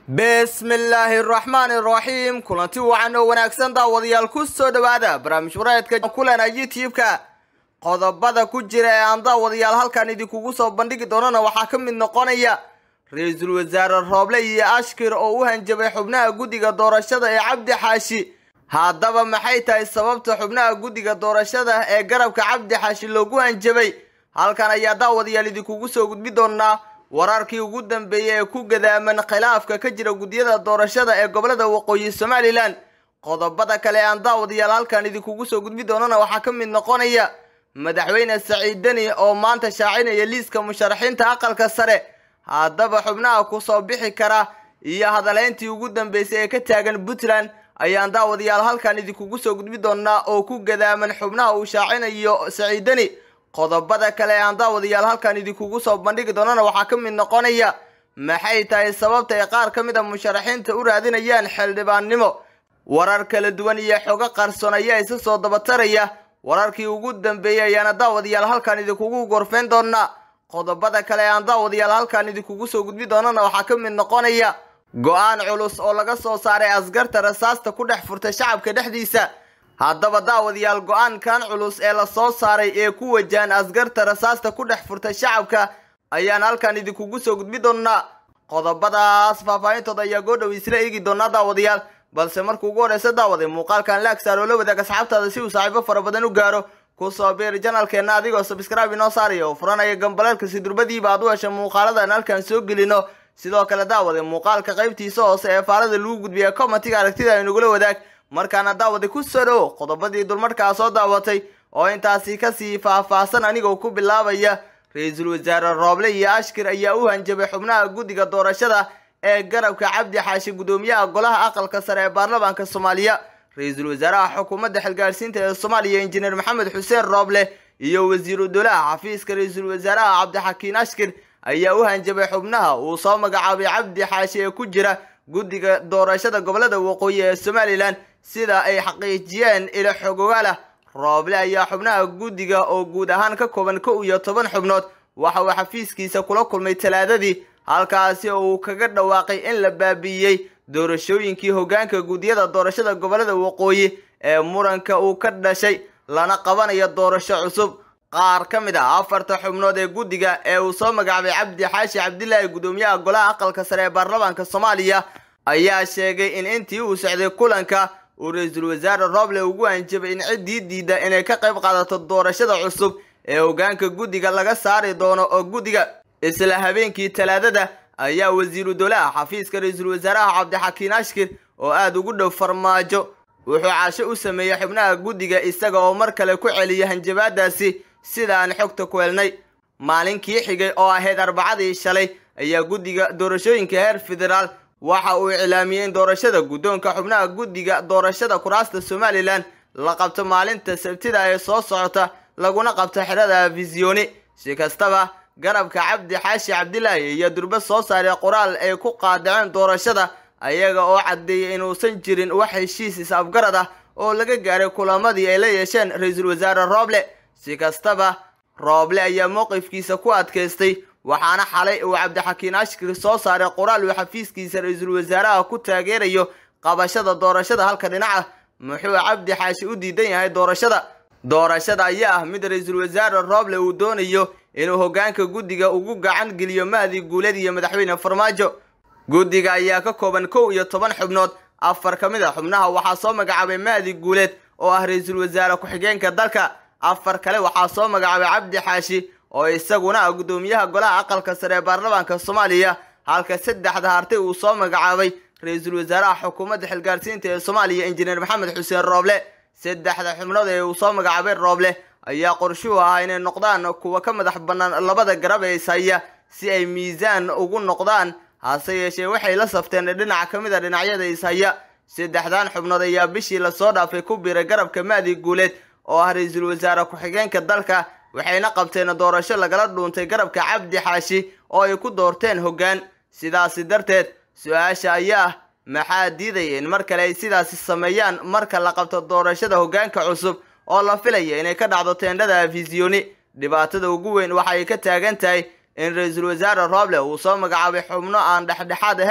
bismillaahi araxmaani araxiim kulanti wacan oo wanaagsan daawadayaal ku soo dhowaada barnaamij wareedka kulana youtube-ka qodobada ku jira ee aan daawadayaal halkan idinkugu soo bandhigi doonana waxaa ka mid noqonaya ra-iisul wasaare rooble iyo ashkir oo u hanjabay xubnaha guddiga doorashada ee cabdi xaashi haddaba maxay tahay sababta xubnaha guddiga doorashada ee garabka cabdi xaashi loogu hanjabay halkan ayaa daawadayaal idinkugu soo gudbi doonaa wararkii ugu dambeeyey ee ku gadaaman khilaafka ka jira guddiyada doorashada ee gobolada waqooyi somalilan qodobada kale aan daawadayaal halkan idinkugu soo gudbi doonana waxaa ka mid noqonaya madaxweyne saciid deni oo maanta shaacinaya liiska musharaxiinta aqalka sare haddaba xubnaha kusoo bixi kara iyo hadaleyntii ugu dambeysay ee ka taagan puntland ayaan daawadayaal halkan idinkugu soo gudbi doonaa oo ku gadaaman xubnaha uu shaacinayo saciid deni qodobada kale ee aan daawadayaal halkan idinkugu soo bandhigi doonana waxaa ka mid noqonaya maxay tahay sababta ay qaar ka mid a musharaxiinta u raadinayaan xildhibaannimo warar kala duwan iyo xogo qarsoon ayaa isa soo dabataraya wararkii ugu dambeeyey ayaana daawadayaal halkan idinkugu gorfeyn doonaa qodobada kale ee aan daawadayaal halkan idinkugu soo gudbi doonana waxaa ka mid noqonaya go-aan culus oo laga soo saaray askarta rasaasta ku dhex furtay shacabka dhexdiisa haddaba daawadayaal go-aankan culus ee lasoo saaray ee ku wajahan askarta rasaasta ku dhex furtay shacabka ayaan halkan idinkugu soo gudbi doonaa qodobadaas faahfaahintooda ayaa goodhow isla eegi doonaa daawadayaal balse marka ugu horeysa daawaday muuqaalkan laag saar oo la wadaag asxaabtaada si uu saaxiibo fara badan u gaaro kusoo biiri janalkeenna adigoo sabskraibe inoo saaraya oo furanaya gambaleelka si durbadiiba aad u hesha muuqaaladan halkan soo gelino sidoo kale daawade muuqaalka qaybtiisa hoose ee faalada lagu gudbiya commentiga aragtida aynugula wadaag markaana daawada ku soo dhowo qodobadii dulmarkaa soo daawatay oo intaasi kasii faahfaahsan anigoo ku bilaabaya ra-iisul wasaare rooble iyo ashkir ayaa u hanjabay xubnaha guddiga doorashada ee garabka cabdi xaashi guddoomiyaha golaha aqalka sare ee baarlamaanka soomaaliya ra-iisul wasaaraha xukuumadda xilgaarsiinta ee soomaaliya injineer maxamed xuseen rooble iyo wasiiru dowlaha xafiiska ra-iisul wasaaraha cabdixakiin ashkir ayaa u hanjabay xubnaha uu soo magacaabay cabdi xaashi ee ku jira guddiga doorashada gobolada waqooyi ee somalilan sida ay xaqiijiyeen ilo xogogaalah rooble ayaa xubnaha guddiga oo guud ahaan ka kooban kow iyo toban xubnood waxa uu xafiiskiisa kula kulmay talaadadii halkaasi oo uu kaga dhawaaqay in la baabi'iyey doorashooyinkii hoggaanka guddiyada doorashada gobolada waqooyi ee muranka uu ka dhashay lana qabanayo doorasho cusub qaar ka mid ah afarta xubnood ee guddiga ee uu soo magacaabay cabdi xaashi cabdilaahi guddoomiyaha golaha aqalka sare ee baarlamaanka soomaaliya ayaa sheegay in intii uu socday kulanka uu ra-iisul wasaare rooble ugu hanjabay in ciddii diida inay ka qayb qaadato doorashada cusub ee hoggaanka guddiga laga saari doono oo guddiga isla habeenkii talaadada ayaa wasiiru dowlaha xafiiska ra-iisul wasaaraha cabdixakiin ashkir oo aada ugu dhow farmaajo wuxuu caasho u sameeyey xubnaha guddiga isaga oo mar kale ku celiyay hanjabaadaasi sida aan xogta ku helnay maalinkii xigay oo ahayd arbacadii shalay ayaa guddiga doorashooyinka heer federaal waxa uu iclaamiyey in doorashada guddoonka xubnaha guddiga doorashada kuraasta somalilan la qabto maalinta sabtida ee soo socota laguna qabto xerada fisyoni si kastaba garabka cabdi xaashi cabdilaahi iyo durbe soo saaray qoraal ay ku qaadaceen doorashada ayaga oo caddeeyay inuusan jirin wax heshiis is-afgarad ah oo laga gaaray kulamadii ay la yeesheen ra-iisul wasaare rooble si kastaba rooble ayaa mowqifkiisa ku adkaystay waxaana xalay uu cabdixakiin ashkir soo saaray qoraal uu xafiiskiisa ra-iisul wasaaraha ku taageerayo qabashada doorashada halka dhinaca muxuu cabdi xaashi u diidan yahay doorashada doorashada ayaa ah mid ra-iisul wasaare rooble uu doonayo inuu hoggaanka guddiga ugu gacan geliyo mahdi guuleed iyo madaxweyne farmaajo guddiga ayaa ka kooban kow iyo toban xubnood afar ka mid a xubnaha waxaa soo magacaabay mahdi guuleed oo ah ra-iisul wasaare ku-xigeenka dalka afar kale waxaa soo magacaabay cabdi xaashi oo isaguna ah guddoomiyaha golaha aqalka sare ee baarlamaanka soomaaliya halka saddexda hartay uu soo magacaabay ra-iisul wasaaraha xukuumadda xilgaarsiinta ee soomaaliya injineer maxamed xuseen rooble saddexda xubnood ee uu soo magacaabay rooble ayaa qorshuhu ahaa inay noqdaan kuwa ka madax bannaan labada garab ee ishaya si ay miisaan ugu noqdaan hase yeeshee waxay la safteen dhinac ka mid a dhinacyada ishaya saddexdan xubnood ayaa bishii lasoo dhaafay ku biiray garabka maadi guuleed oo ah ra-iisul wasaare ku-xigeenka dalka waxayna qabteen doorasho lagala dhuuntay garabka cabdi xaashi oo ay ku doorteen hoggaan sidaasi darteed su-aasha ayaa ah maxaa diidaya in mar kale ay sidaasi sameeyaan marka la qabto doorashada hoggaanka cusub oo la filaya inay ka dhacdo teendhada afisyoni dhibaatada ugu weyn waxa ay ka taagan tahay in ra-iisul wasaare rooble uu soo magacaabay xubno aan dhexdhexaad ahayn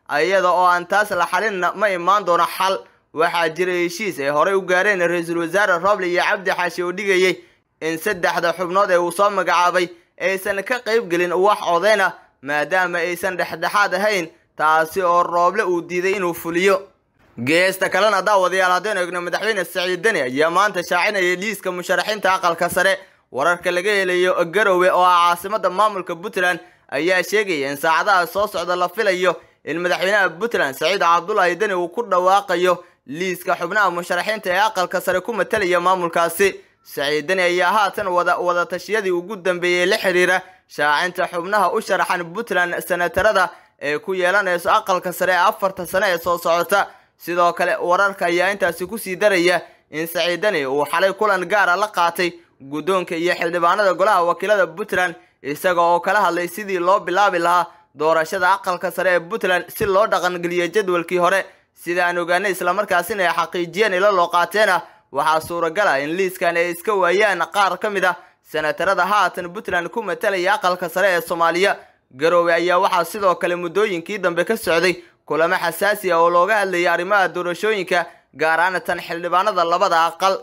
iyada oo aan taas la xalinna ma imaan doono xal waxaa jira heshiis ay horey u gaareen ra-iisul wasaare roble iyo cabdi xaashi oo dhigayay in saddexda xubnood ee uu soo magacaabay aysan ka qayb gelin wax codayn ah maadaama aysan dhexdhexaad ahayn taasi oo rooble uu diiday inuu fuliyo geesta kalena daawadayaal haddaynu egno madaxweyne saciid deni ayaa maanta shaacinayay liiska musharaxiinta aqalka sare wararka laga helayo garowe oo ah caasimada maamulka puntland ayaa sheegaya in saacadaha soo socda la filayo in madaxweynaha puntland saciid cabdulaahi deni uu ku dhawaaqayo liiska xubnaha musharaxiinta ee aqalka sare ku matalaya maamulkaasi saciid deni ayaa haatan wada wadatashyadii ugu dambeeyey la xiriira shaacinta xubnaha u sharaxan puntland senatarada ee ku yeelanayso aqalka sare ee afarta sane ee soo socota sidoo kale wararka ayaa intaasi kusii daraya in saciid deni uu xalay kulan gaara la qaatay guddoonka iyo xildhibaanada golaha wakiilada puntland isaga oo kala hadlay sidii loo bilaabi lahaa doorashada aqalka sare ee puntland si loo dhaqangeliyo jadwalkii hore sida aan ogaanay islamarkaasina ay xaqiijiyeen ilo loo qaateen ah waxaa suuragal ah in liiskan ay iska waayaan qaar ka mid ah senatarada haatan puntland ku matalaya aqalka sare ee soomaaliya garoowe ayaa waxaa sidoo kale muddooyinkii dambe ka socday kulamo xasaasi ah oo looga hadlayay arrimaha doorashooyinka gaar ahaan tan xildhibaanada labada aqal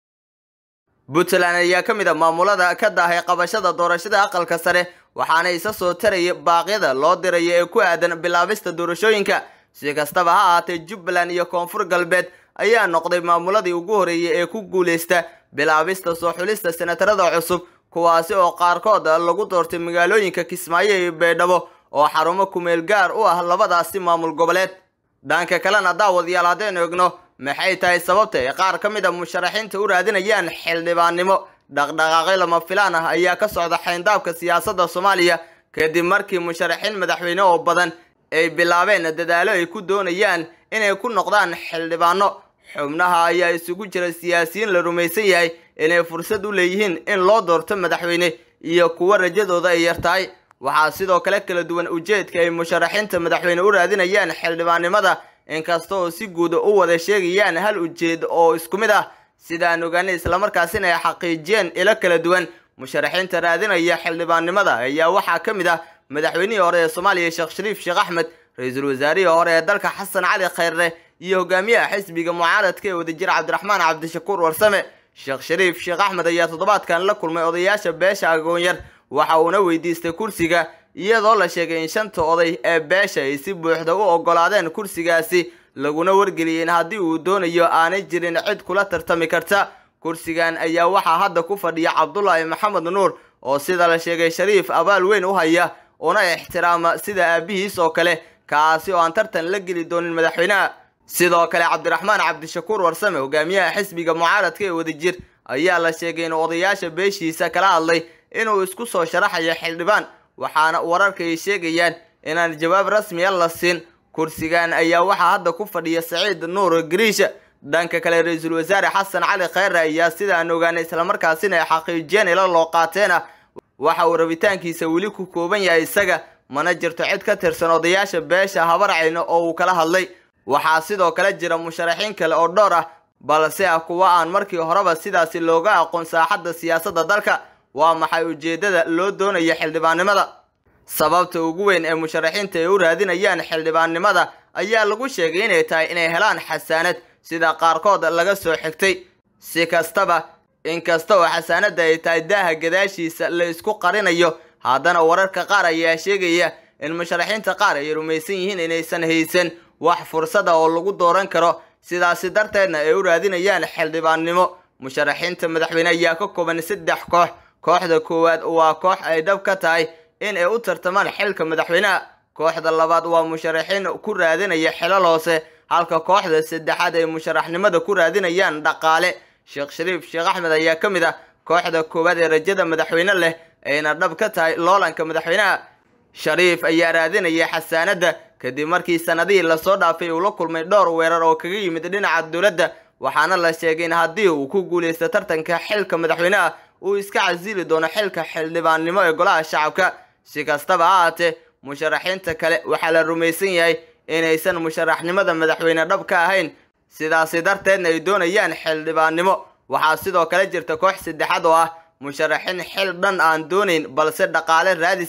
puntland ayaa ka mid a maamulada ka daahay qabashada doorashada aqalka sare waxaana isa soo taraya baaqyada loo diraya ee ku aadan bilaabista doorashooyinka si kastaba ha ahaatee jubbaland iyo koonfur galbeed ayaa noqday maamuladii ugu horeeyay ee ku guuleysta bilaabista soo xulista senatarada cusub kuwaasi oo qaarkood lagu doortay magaalooyinka kismaayo iyo baydhabo oo xarumo kumeel gaar u ah labadaasi maamul goboleed dhanka kalena daawadayaal haddaynu egno maxay tahay sababta ay qaar ka mid a musharaxiinta u raadinayaan xildhibaannimo dhaqdhaqaaqyo lama filaan ah ayaa ka socda xayndaabka siyaasadda soomaaliya kadib markii musharaxiin madaxweyne oo badan ay bilaabeen dadaalo ay ku doonayaan inay ku noqdaan xildhibaano xubnaha ayaa isugu jira siyaasiyiin la rumaysan yahay inay fursad u leeyihiin in loo doorto madaxweyne iyo kuwo rajadooda ay yar tahay waxaa sidoo kale kala duwan ujeedka ay musharaxiinta madaxweyne u raadinayaan xildhibaannimada inkasta oo si guud u wada sheegayaan hal ujeed oo isku mid ah sidaan ogaanay islamarkaasina ay xaqiijiyeen ilo kala duwan musharaxiinta raadinaya xildhibaannimada ayaa waxaa ka mid ah madaxweynihii hore ee soomaaliya sheekh shariif sheekh axmed ra-iisul wasaarihii hore ee dalka xasan cali khayre iyo hogaamiyaha xisbiga mucaaradka ee wadajir cabdiraxmaan cabdishakuur warsame sheekh shariif sheekh axmed ayaa toddobaadkan la kulmay odayaasha beesha agoonyar waxa uuna weydiistay kursiga iyadoo la sheegay in shanta oday ee beesha ay si buuxda u ogolaadeen kursigaasi laguna wargeliyay in haddii uu doonayo aanay jirin cid kula tartami karta kursigan ayaa waxaa hadda ku fadhiya cabdulaahi maxamed nuur oo sida la sheegay shariif abaal weyn u haya una ixtiraama sida aabihiis oo kale kaasi oo aan tartan la geli doonin madaxweynaha sidoo kale cabdiraxmaan cabdishakuur warsame hogaamiyaha xisbiga mucaaradka ee wadajir ayaa la sheegay inuu odayaasha beeshiisa kala hadlay inuu isku soo sharaxayo xildhibaan waxaana wararka ay sheegayaan inaan jawaab rasmiya la siin kursigan ayaa waxaa hadda ku fadhiya saciid nuur gariisha dhanka kale ra-iisul wasaare xasan cali khayre ayaa sida aan ogaanay islamarkaasina ay xaqiijiyeen ilo loo qaateen ah waxa uu rabitaankiisa weli ku kooban yahay isaga mana jirto cid ka tirsan odayaasha beesha habarcayno oo uu kala hadlay waxaa sidoo kale jira musharaxiin kale oo dhowr ah balse ah kuwa aan markii horeba sidaasi looga aqoon saaxadda siyaasadda dalka waa maxay ujeeddada loo doonayo xildhibaannimada sababta ugu weyn ee musharaxiinta ay u raadinayaan xildhibaannimada ayaa lagu sheegay inay tahay inay helaan xasaanad sida qaarkood laga soo xigtay si kastaba inkasta oo xasaanadda ay tahay daaha gadaashiisa la isku qarinayo haddana wararka qaar ayaa sheegaya in musharaxiinta qaar ay rumaysan yihiin inaysan haysan wax fursada oo lagu dooran karo sidaasi darteedna ay u raadinayaan xildhibaannimo musharaxiinta madaxweyne ayaa ka kooban saddex koox kooxda koowaad waa koox ay dhab ka tahay in ay u tartamaan xilka madaxweynaha kooxda labaad waa musharaxiin ku raadinaya xilal hoose halka kooxda saddexaad ay musharaxnimada ku raadinayaan dhaqaale sheekh shariif sheekh axmed ayaa ka mid ah kooxda koowaad ee rajada madaxweyne leh ayna dhab ka tahay loolanka madaxweynaha shariif ayaa raadinaya xasaanadda kadib markii sanadihii lasoo dhaafay uu la kulmay dhowr weerar oo kaga yimid dhinaca dowladda waxaana la sheegay in haddii uu ku guulaysto tartanka xilka madaxweynaha uu iska casili doono xilka xildhibaannimo ee golaha shacabka si kastaba ha ahaatee musharaxiinta kale waxaa la rumaysan yahay inaysan musharaxnimada madaxweyne dhab ka ahayn sidaasi darteedna ay doonayaan xildhibaannimo waxaa sidoo kale jirta koox saddexaad oo ah musharaxiin xil dhan aan doonayn balse dhaqaale raadisa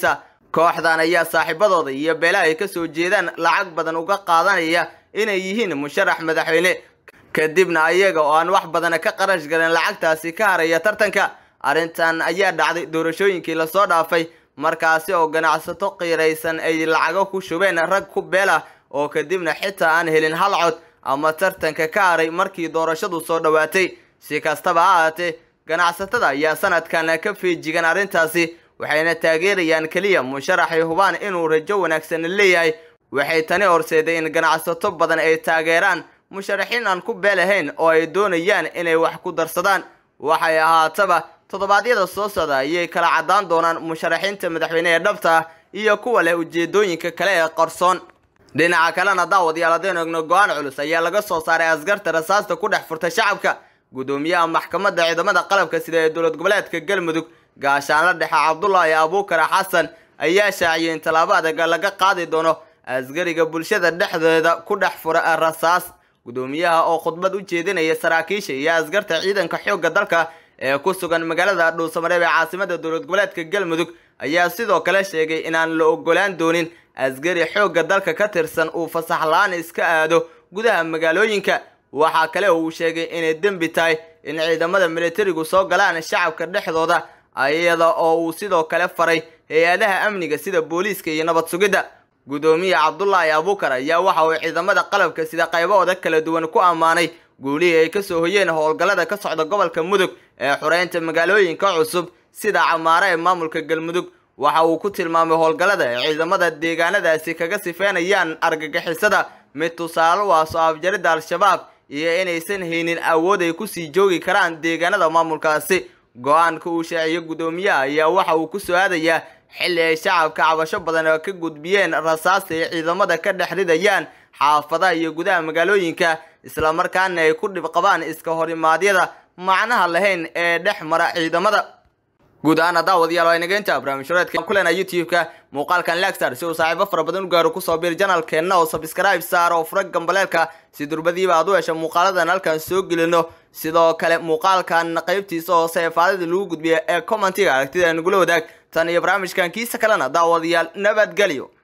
kooxdan ayaa saaxiibadooda iyo beelaha ay kasoo jeedaan lacag badan uga qaadanaya inay yihiin musharax madaxweyne kadibna ayaga oo aan wax badana ka qarash garin lacagtaasi ka haraya tartanka arrintan ayaa dhacday doorashooyinkii lasoo dhaafay markaasi oo ganacsato qiiraysan ay lacago ku shubeen rag ku beel ah oo kadibna xitaa aan helin hal cod ama tartanka ka haray markii doorashadu soo dhowaatay si kastaba ha ahaatee ganacsatada ayaa sanadkan ka feejigan arrintaasi waxayna taageerayaan keliya musharaxay hubaan inuu rajo wanaagsan leeyahay waxay tani horseeday in ganacsato badan ay taageeraan musharaxiin aan ku beelahayn oo ay doonayaan inay wax ku darsadaan waxay ahaataba toddobaadyada soo socda ayay kala caddaan doonaan musharaxiinta madaxweyne ee dhabta ah iyo kuwa leh ujeedooyinka kale ee qarsoon dhinaca kalena daawadayaal haddaynu egno go-aan culus ayaa laga soo saaray askarta rasaasta ku dhex furta shacabka guddoomiyaha maxkamadda ciidamada qalabka sida ee dowlad goboleedka galmudug gaashaanla dhexe cabdulaahi abuukar xasan ayaa shaaciyay in tallaabo adag laga qaadi doono asgariga bulshada dhexdeeda ku dhex fura rasaas guddoomiyaha oo khudbad u jeedinaya saraakiisha iyo askarta ciidanka xoogga dalka ee ku sugan magaalada dhuusamareeb ee caasimada dowlad goboleedka galmudug ayaa sidoo kale sheegay inaan la ogolaan doonin asgari xoogga dalka ka tirsan uu fasax la-aan iska aado gudaha magaalooyinka waxaa kale oo uu sheegay inay dembi tahay in ciidamada militarigu soo galaan shacabka dhexdooda iyada oo uu sidoo kale faray hay-adaha amniga sida booliiska iyo nabad sugidda guddoomiye cabdulaahi abuukar ayaa waxa uu ciidamada qalabka sida qaybahooda kala duwan ku ammaanay guulihii ay kasoo hoyeen howlgallada ka socda gobolka mudug ee xureynta magaalooyinka cusub sida camaare ee maamulka galmudug waxa uu ku tilmaamay howlgallada ay ciidamada deegaanadaasi kaga sifeynayaan argagixisada mid tusaale u ah soo afjaridda al-shabaab iyo inaysan haynin awood ay kusii joogi karaan deegaanada maamulkaasi go-aanka uu shaaciyey guddoomiyaha ayaa waxa uu ku soo aadayaa xilli ay shacabka cabasho badan oo ka gudbiyeen rasaasta ay ciidamada ka dhex ridayaan xaafadaha iyo gudaha magaalooyinka islamarkaana ay ku dhib qabaan iska horimaadyada macnaha lahayn ee dhex mara ciidamada guud ahaan daawadayaal waa inageynta barnaamijyadeedka kulena youtube-ka muuqaalkan lagstar si uu saaxiibo fara badan u gaaro kusoo biir janalkeenna oo subscribe saar oo fura gambaleelka si durbadiiba aad u hesho muuqaaladan halkan soo gelino sidoo kale muuqaalkan qaybtiisa hoose ee faadida lagu gudbiya ee commentiga aragtida nagula wadaag tan iyo barnaamijkan kiisa kalena daawadayaal nabadgelyo